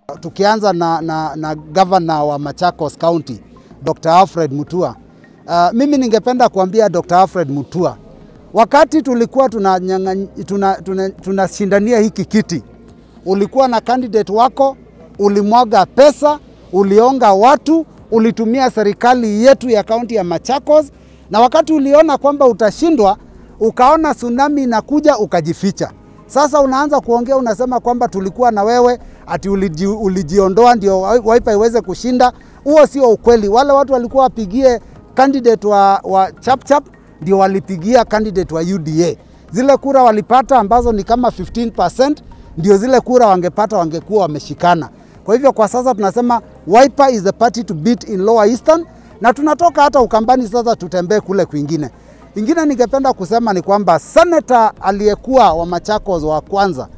Tukianza na, na, na gavana wa Machakos County Dr. Alfred Mutua. Uh, mimi ningependa kuambia Dr. Alfred Mutua, wakati tulikuwa tunashindania tuna, tuna, tuna hiki kiti, ulikuwa na candidate wako, ulimwaga pesa, ulionga watu, ulitumia serikali yetu ya kaunti ya Machakos, na wakati uliona kwamba utashindwa, ukaona tsunami inakuja, ukajificha. Sasa unaanza kuongea unasema kwamba tulikuwa na wewe ati uliji, ulijiondoa ndio Wiper iweze kushinda. Huo sio ukweli. Wale watu walikuwa wapigie candidate wa, wa Chapchap ndio walipigia candidate wa UDA. Zile kura walipata ambazo ni kama 15% ndio zile kura wangepata wangekuwa wameshikana. Kwa hivyo kwa sasa tunasema Wiper is the party to beat in Lower Eastern, na tunatoka hata Ukambani sasa tutembee kule kwingine. Ingine ningependa kusema ni kwamba seneta aliyekuwa wa Machakos wa kwanza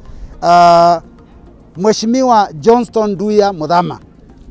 uh, Mheshimiwa Johnston Duya Muthama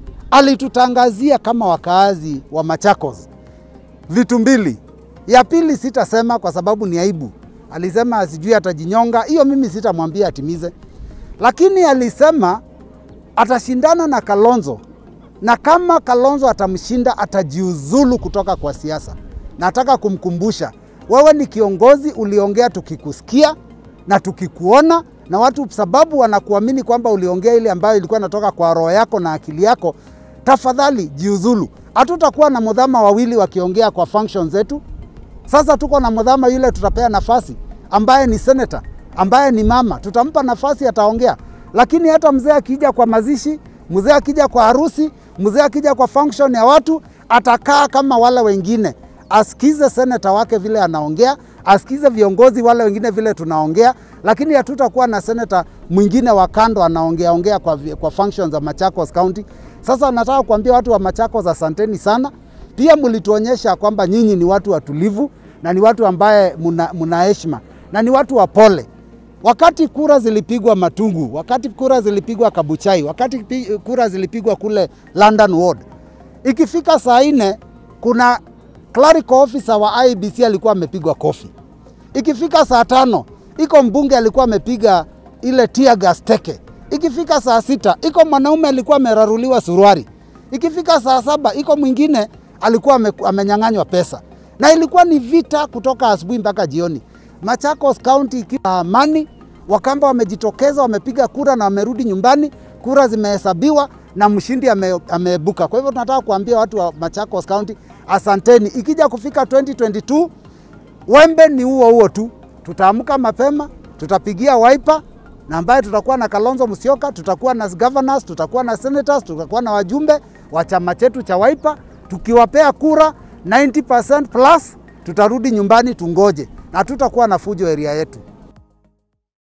alitutangazia kama wakaazi wa Machakos vitu mbili. Ya pili sitasema kwa sababu ni aibu. Alisema sijui atajinyonga, hiyo mimi sitamwambia atimize, lakini alisema atashindana na Kalonzo na kama Kalonzo atamshinda atajiuzulu kutoka kwa siasa. Nataka kumkumbusha wewe ni kiongozi, uliongea tukikusikia na tukikuona, na watu sababu wanakuamini kwamba uliongea ile ambayo ilikuwa inatoka kwa roho yako na akili yako, tafadhali jiuzulu. Hatutakuwa na mudhama wawili wakiongea kwa function zetu. Sasa tuko na mudhama yule tutapea nafasi, ambaye ni senator, ambaye ni mama, tutampa nafasi, ataongea. Lakini hata mzee akija kwa mazishi, mzee akija kwa harusi, mzee akija kwa function ya watu, atakaa kama wale wengine asikize seneta wake vile anaongea, asikize viongozi wale wengine vile tunaongea, lakini hatutakuwa na seneta mwingine wa kando anaongea ongea kwa, kwa functions za Machakos County. Sasa nataka kuambia watu wa Machakos, asanteni sana. Pia mlituonyesha kwamba nyinyi ni watu watulivu na ni watu ambaye muna heshima na ni watu wa pole. Wakati kura zilipigwa Matungu, wakati kura zilipigwa Kabuchai, wakati kura zilipigwa kule London Ward, ikifika saa nne kuna clerical officer wa IBC alikuwa amepigwa kofi. Ikifika saa tano iko mbunge alikuwa amepiga ile tear gas teke. Ikifika saa sita iko mwanaume alikuwa ameraruliwa suruari. Ikifika saa saba iko mwingine alikuwa amenyang'anywa pesa, na ilikuwa ni vita kutoka asubuhi mpaka jioni. Machakos County ikiwa amani, Wakamba wamejitokeza, wamepiga kura na wamerudi nyumbani, kura zimehesabiwa na mshindi ameebuka. Ame kwa hivyo tunataka kuambia watu wa Machakos County asanteni. Ikija kufika 2022 wembe ni huo huo tu, tutaamka mapema, tutapigia Wiper na ambaye tutakuwa na Kalonzo Musyoka, tutakuwa na governors, tutakuwa na senators, tutakuwa na wajumbe wa chama chetu cha Wiper. Tukiwapea kura 90% plus, tutarudi nyumbani tungoje, na tutakuwa na fujo area yetu.